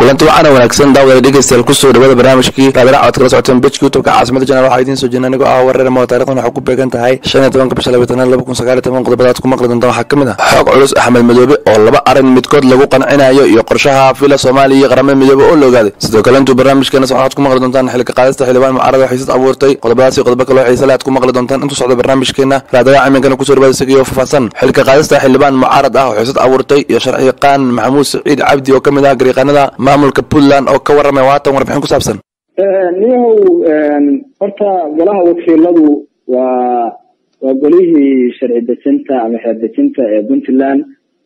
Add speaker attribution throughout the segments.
Speaker 1: kulanti waxaana wanaagsan daawada dhegeystayaal kusoo dhawada barnaamijkii raadirac oad kala socoteen bejka youtubeka caasimada janaal waxaa idiin soo jeedna anigoo ah wareer moo taarikhdan waxay ku beegan tahay shan iyo tobanka bisha labaatanaad laba kun sagaal iyo toban qodobadaad ku maqli doontaan waxaa ka mid ah xoog culus axmed madoobe oo laba arrin midkood lagu qancinayo iyo qorshaha fila soomaaliya iyo qaramada midoobe oo la ogaaday sidoo kale intuu barnaamijkeena waxaad ku maqli doontaan xilka qaadista xildhibaan mucaarada xiisad abuurtay qodobadaas iyo qodobo kaloo xiise leh aad ku maqli doontaan intuu socdo barnaamijkeena raadirac iminkana kusoo dhawaada isagiyo faahfaahsan xilka qaadista xildhibaan mucaarad ah oo xiisad abuurtay iyo sharci yaqaan maxamuud saciid cabdi oo ka mid ah gariiqanada maamulka puntland oo ka warramay waatan warbixin ku saabsan
Speaker 2: niyahow horta golaha wakiiladu waa waa golihii sharci dejinta ama xeer dejinta ee puntland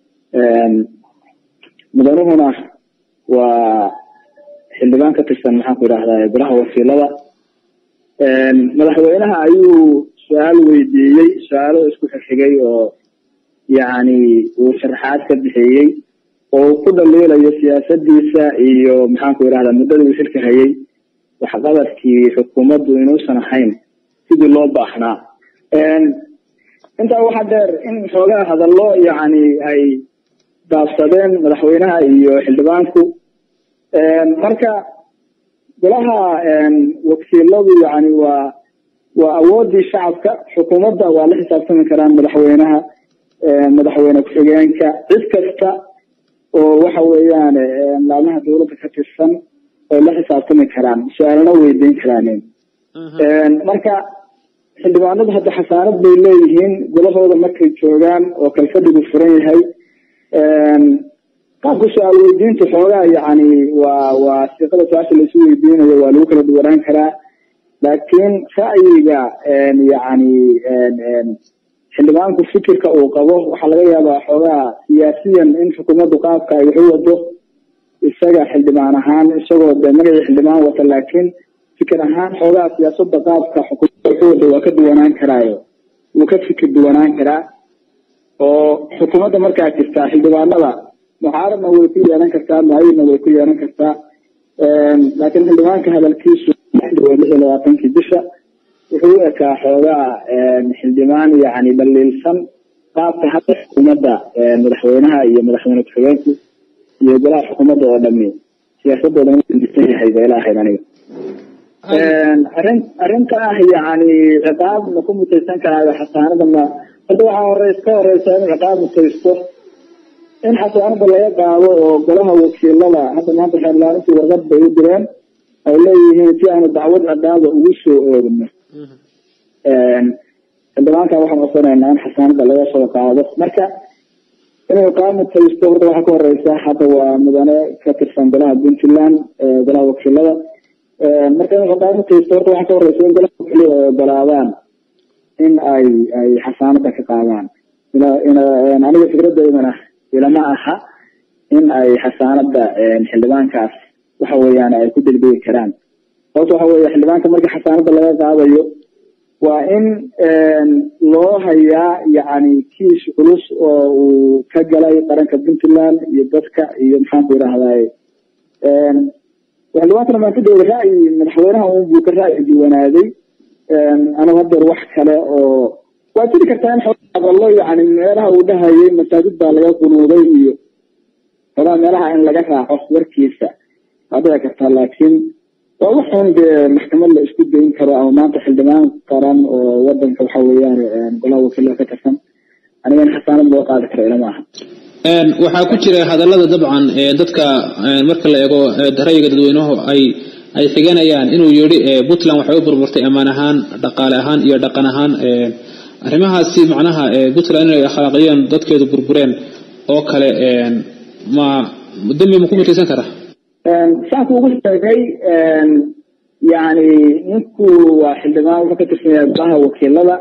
Speaker 2: mudanuhuna waa xildhibaan ka tirsan maxaan ku idhahdaa golaha wakiilada madaxweynaha ayuu su-aal weydiiyey su-aalo isku xigxigay oo yacni uu sharaxaad ka bixiyey oo uu ku dhaliilayo siyaasadiisa iyo maxaan ku idhahdaa muddadii uu xilka hayay waxqabadkii xukuumaddu inuusan ahayn sidii loo baahnaa intaa waxaa dheer in xoogaa hadallo yacni ay daabsadeen madaxweynaha iyo xildhibaanku marka golaha wakiiladu yani waa waa awoodii shacabka xukuumadda waa la xisaabtami karaan madaxweynaha madaxweyne ku-xigeenka cid kasta oo waxa weeyaan laamaha dawladda ka tirsan ay la xisaabtami karaan su-aalana weydiin karaanin marka xildhibaanadu hadda xasaanad bay leeyihiin golahooda markay joogaan oo kalfadhigu furan yahay qaabka su-aal weydiinta xoogaa yani waa waa siiqada su-aasha laisu weydiinayo waa lagu kala duwanaan karaa laakiin ra'yiga yani xildhibaanku fikirka uu qabo waxaa laga yaabaa xoogaa siyaasiyan in xukuumaddu qaabka ay wax u wado isaga xildhibaan ahaan isagoo de magacii xildhibaan wata laakiin fikir ahaan xoogaa siyaasada qaabka xukuumadda wax u wado waa ka duwanaan karaayo wuu ka fikir duwanaan karaa oo xukuumadda markaa jirtaa xildhibaanada mucaaradna way ku yeelan kartaa mucayidna way ku yeelan kartaa laakiin xildhibaanka hadalkiisu lix iyo labaatankii bisha wuxuu u ekaa xoogaa xildhibaan yani dhaliilsan qaabka hadda xukuumadda madaxweynaha iyo madaxweyne ku-xigeenku iyo golaha xukuumadda oo dhami siyaasadooda insan yahay bay ilaahayd aniga arrin arrinta ah yani ciqaab ma ku mutaysan karaayo xasaanada ma hadda waxaa horeys ka horeysa in ciqaab mutaysto in xasaanada laga qaado oo golaha wakiilada hadda maanta xeerlaarintii warqad bay u direen ay leeyihiin si aanu dacwad ciqaaba ugu soo oogno xildhibaankan waxaan codsanaynaa in xasaanada laga soo qaado marka inuu qaamutaysto horta waxaa ka horeysa hadda waa mudane ka tirsan golaha puntland golaha wakiilada marka inuu qaamutaysto horta waxaa ka horeysa in golaha wakiilada ay ogolaadaan in ay ay xasaanada ka qaadaan aniga fikradeydana ilama aha in ay xasaanada xildhibaankaas waxa weeyaan ay ku degdegi karaan sababta waxa weeye xildhibaanka marka xasaanada laga qaadayo waa in loo hayaa yani kiis culus oo uu ka galay qaranka puntland iyo dadka iyo maxaan ku idhahday xildhibaankana maantadooda ra'yi madaxweynaha unbuu ka ra'yi duwanaaday anigu hadeer wax kale oo waa jiri kartaa in hadallo yani meelaha uu dhahayay masaajid baa laga qunuuday iyo xolaa meelaha in laga raaco warkiisa waa dhici kartaa laakiin waa waxun dee maxkamad la isku dayn karo ama maanta xildhibaan qaran oo wadanka waxa weeyaan golaha wakiilada ka tirsan aniga in xasaanad loo qaadi karo ilama aha
Speaker 3: waxaa ku jira hadallada dabcan dadka marka la eego ra'yiga dadweynuhu ay ay xiganayaan inuu yidhi puntland waxay u burburtay ammaan ahaan dhaqaale ahaan iyo dhaqan ahaan arrimahaasi macnaha puntland inay akhlaaqiyeen dadkeedu burbureen oo kale ma dambi ma ku mutaysan karaa
Speaker 2: saanku ugu sheegay yani ninku waa xildhibaan wuxuu ka tirsan yahay golaha wakiilada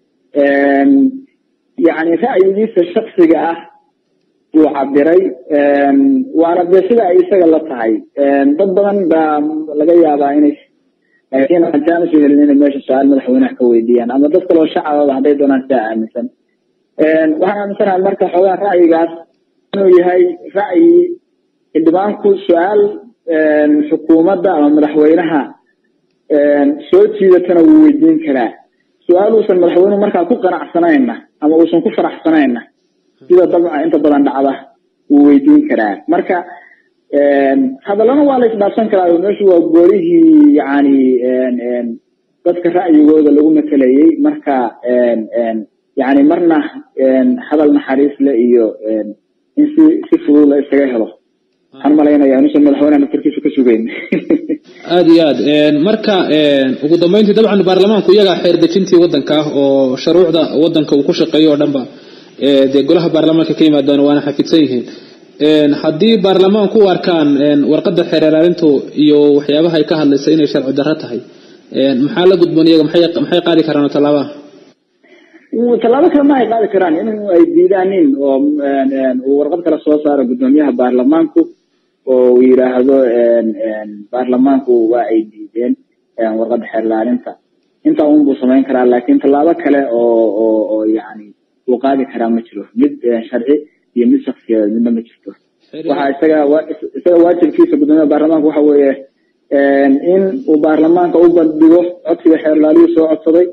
Speaker 2: yani ra'yigiisa shaksiga ah buu cabiray waana dee sida ay isaga la tahay dad badan baa laga yaabaa inay laakiin haddaan usoo helin inay meesha su-aal madaxweynaha ka weydiiyaan ama dad kaloo shacababa hadday doonaan sidaa aaminsan waxaan aaminsanahay marka xoogaa ra'yigaas inuu yahay ra'yi xildhibaanku su-aal xukuumadda ama madaxweynaha soo jiidatana wuu weydiin karaa su-aal uusan madaxweynuhu markaa ku qanacsanayna ama uusan ku faraxsanayna sida dabca inta badan dhacda wuu weydiin karaa marka hadallana waa la isdhaafsan karaa meeshu waa goolihii yani dadka ra'yigooda lagu matelayay marka yani marna hadal naxariis le iyo in si si fudud la isaga helo waxaan malaynaya inuusan madaxweynaha naftarkiisa ka sugeyn
Speaker 3: aada iyo aad marka ugu dambeyntii dabcan baarlamaanku iyagaa xeer dejintii waddanka ah oo shuruucda waddanka uu ku shaqeeyo oo dhanba dee golaha baarlamaanka ka yimaadaan waana xafidsan yihiin haddii baarlamaanku u arkaan warqadda xeer ilaalintu iyo waxyaabaha ay ka hadlaysa inay sharci darro tahay maxaa la gudboon iyaga maxay maxay qaadi karaan oo tallaabaha
Speaker 2: tallaabo kale ma ay qaadi karaan in ay diidaanin oo uu warqad kale soo saaro guddoomiyaha baarlamaanku oo uu yidhaahdo baarlamaanku waa ay diideen warqadda xeer ilaalinta intaa un buu samayn karaa laakiin tallaabo kale oo oo oo yani uu qaadi karaa ma jiro mid sharci iyo mid shaksiyeed midna ma jirto waxa isaga isaga waajibkiisa guddoomiyaha baarlamaanka waxa weeye in uu baarlamaanka u bandhigo codsiga xeer ilaaliyuu soo codsaday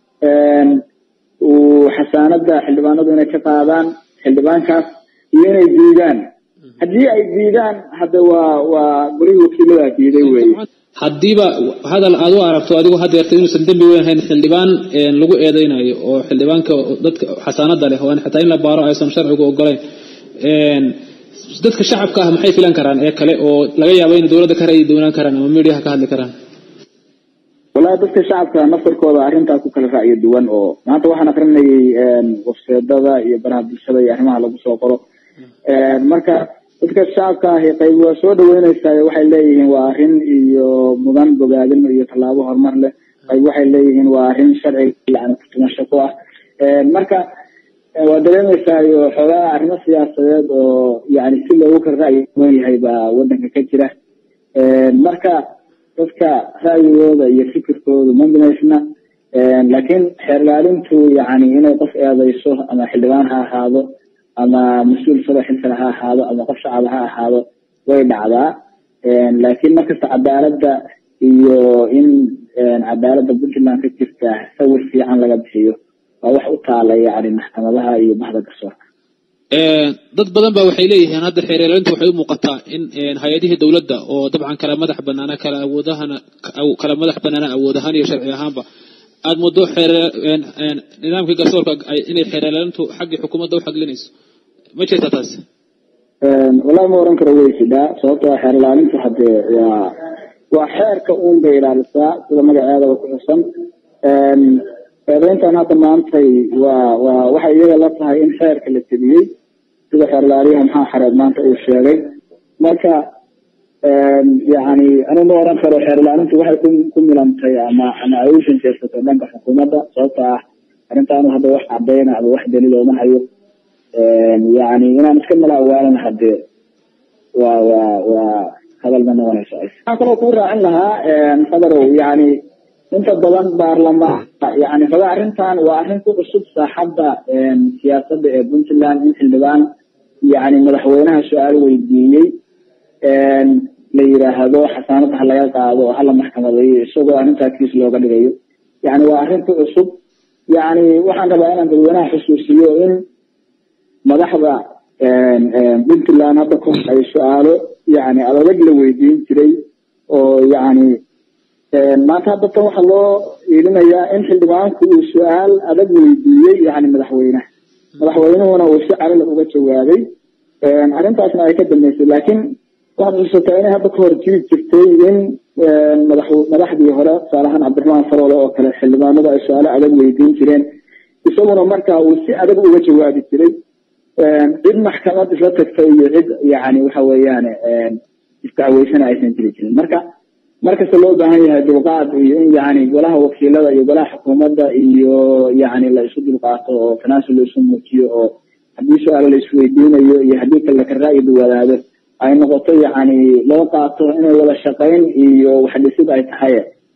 Speaker 2: uu xasaanada xildhibaanadu inay ka qaadaan xildhibaankaas iyo inay diidaan haddii ay diidaan hadda waa waa golihii wakiilada diiday weye
Speaker 3: haddiiba hadal aad u aragto adigu hadeerta inuusan dembi weyn ahayn xildhibaan lagu eedeynayo oo xildhibaanka dadka xasaanada leh oo xataa in la baaro aysan sharcigu ogolayn dadka shacabka ah maxay filan karaan ee kale oo laga yaabo inay dowladda ka ra'yi doonaan karaan ama mediaha ka hadli karaan
Speaker 2: wallahi dadka shacabka naftarkooda arrintaas ku kala ra'yi duwan oo maanta waxaan akrinayay wafseedada iyo baraha bulshada iyo arrimaha lagu soo qoro marka dadka shacabka ahi qayb waa soo dhaweyneysaa waxay leeyihiin waa arrin iyo mudan bogaadin iyo tallaabo horumar leh qayb waxay leeyihiin waa arrin sharci yani kutumasho ku ah marka waa dareemeysaa xoogaa arrimo siyaasadeed oo yani si loogu kala ra'yi duwan yahay baa waddanka ka jira marka dadka ra'yigooda iyo fikirkoodu ma minaysna laakiin xeer ilaalintu yani inay qof eedeyso ama xildhibaan ha ahaado ama mas-uul sado xilkale ha ahaado ama qof shacaba ha ahaado way dhacdaa laakiin markasta cadaaladda iyo in cadaaladda puntland ka jirta sawir fiican laga bixiyo waa wax u taala yani maxkamadaha iyo baxda garsoorka
Speaker 3: dad badan ba waxay leeyihiin hadda xeer ilaalintu waxay u muuqataa in hay-adihii dowladda oo dabcan kala madax banaana kala awoodahana kala madax banaana awood ahaan iyo sharci ahaanba aada muddo xeer nidaamkii garsoorka inay xeer ilaalintu xaggii xukuumadda u xaglinayso ma jirta taas
Speaker 2: wallahi ma oran karo way jidhaa sababtoo xeer ilaalintu hadee waa waa xeerka uun bay ilaalisaa sida magaceedaba ku xusan eedeyntan hadda maantay waa waa waxay iyaga la tahay in xeerka la tebiyey sida xeer ilaaliyaha maxaa xareed maanta uu sheegay marka yani anigu ma oran karo xeer ilaalintu waxay ku ku milantay ama ama ay u shanjeersatay dhanka xukuumadda sababta ah arrintaanu hadda wax cadeyna ama wax daliil ooma hayo yani inaan iska malaawaalan hadee waa waa waa hadal ma noqonayso waxaan kaloo kuu raacin lahaa fadarow yani inta badan baarlamaan yani xogaa arrintan waa arrin ku cusub saaxadda siyaasadda ee puntland in xildhibaan yani madaxweynaha su-aal weydiiyey la yidhaahdo xasaanada ha laga qaado oo hala maxkamadeeyo isagoo arrintaa kiis looga dhigayo yani waa arrin ku cusub yani waxaan rabaa inaan dadweynaha xusuusiyo in madaxda puntland hadda ku ay su-aalo yani adag la weydiin jiray oo yani maanta hadda tan waxaa loo iilinayaa in xildhibaanku uu su-aal adag weydiiyey yani madaxweynaha madaxweynuhuna uu si calila uga jawaabay arrintaasna ay ka dambeysay laakiin waxaad xusuusataa inay hadda kahor jiri jirtay in madax madaxdii hore tusaalahaan cabdiraxmaan faroole oo kale xildhibaanadu ay su-aalo adag weydiin jireen isaguna markaa uu si adag uga jawaabi jiray cid maxkamad isla tagtay iyo cid yani waxa weeyaan isdacweysana aysan jiri jirin marka markasta loo baahan yahay dulqaad iyo in yani golaha wakiilada iyo golaha xukuumadda iyo yani la isu dulqaato oo tanaasul la isu muujiyo oo haddii su-aalo la isweydiinayo iyo haddii kale ka ra'yi duwanaado ay noqoto yani loo qaato inay wada shaqayn iyo wax dhisid ay tahay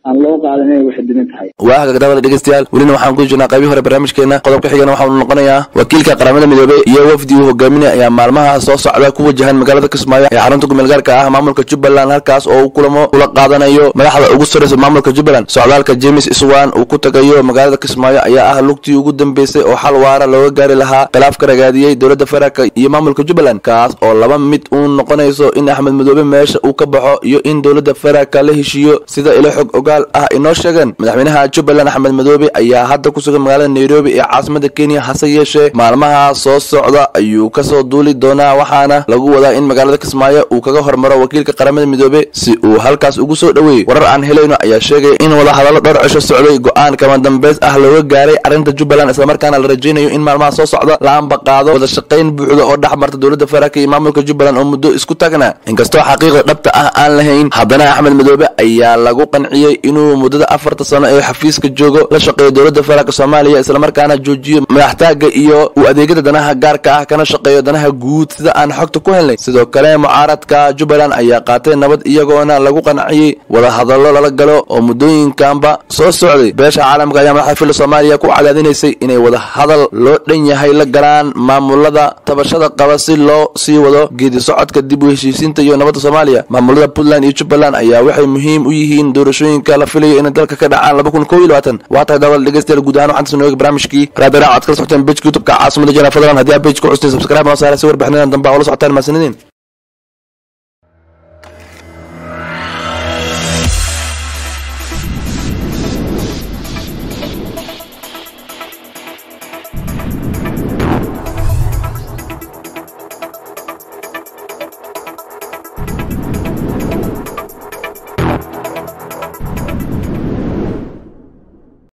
Speaker 2: aan loo qaadan inay waxdimin tahay
Speaker 1: waa hagagdabada dhegeystayaal welina waxaan ku jirnaa qaybii hore barnaamijkeena qodobka xigana waxaanu noqonayaa wakiilka qaramada midoobey iyo wafdi uu hogaaminaya ayaa maalmaha soo socda ku wajahan magaalada kismaayo ee xarunta kumeel gaarka ah maamulka jubbaland halkaas oo uu kulamo ula qaadanayo madaxda ugu sarreysa maamulka jubbaland socdaalka james iswan uu ku tagayo magaalada kismaayo ayaa ah lugtii ugu dambeysay oo xal waara looga gaari lahaa khilaaf ka ragaadiyey dowladda federaalk iyo maamulka jubbaland kaas oo laba mid uu noqonayso in axmed madoobe meesha uu ka baxo iyo in dowladda federaalka la heshiiyo sida ilo xog ogaal ah inoo sheegeen madaxweynaha jubbaland axmed madoobe ayaa hadda ku sugan magaalada nairobi ee caasimada kenya hase yeeshee maalmaha soo socda ayuu kasoo duuli doonaa waxaana lagu wadaa in magaalada kismaayo uu kaga hormaro wakiilka qaramada midoobe si uu halkaas ugu soo dhoweeyey warar aan helayno ayaa sheegaya in wadahadallo dhowr cisho socday go-aan kama dambeys ah looga gaaray arrinta jubbaland islamarkaana la rajaynayo in maalmaha soo socda la ambaqaado wada shaqayn buuxda oo dhex marta dowladda federaalk iyo maamulka jubbaland oo muddo isku taagnaa inkastoo xaqiiqda dhabta ah aan lahayn haddana axmed madoobe ayaa lagu qanciyey inuu muddada afarta sano ee xafiiska joogo la shaqeeyo dowladda federaalk soomaaliya islamarkaana joojiyo madaxtaaga iyo u adeegyada danaha gaarka ah kana shaqeeyo danaha guud sida aan xogta ku helnay sidoo kale mucaaradka jubbaland ayaa qaatay nabad iyagoona lagu qanciyey wadahadallo lala galo oo muddooyinkanba soo socday beesha caalamka ayaa madaxda filla soomaaliya ku cadaadinaysay inay wadahadal loo dhan yahay la galaan maamulada tabashada qaba si loo sii wado geedi socodka dib u heshiisiinta iyo nabadda soomaaliya maamulada puntland iyo jubbaland ayaa waxay muhiim u yihiin doorashooyinka la filayo inay dalka ka dhacaan laba kun kow iyo labaatan waa tahay dabal dhegeystayaal guud ahaan waxaan tasnooga barnaamijkii raadarac aad kala socoteen bejka youtubeka caasimada jana fadlan haddii aa bejka custeen subscribe noo saara si warbixinadan dambe aa ula socotaan mahadsanidin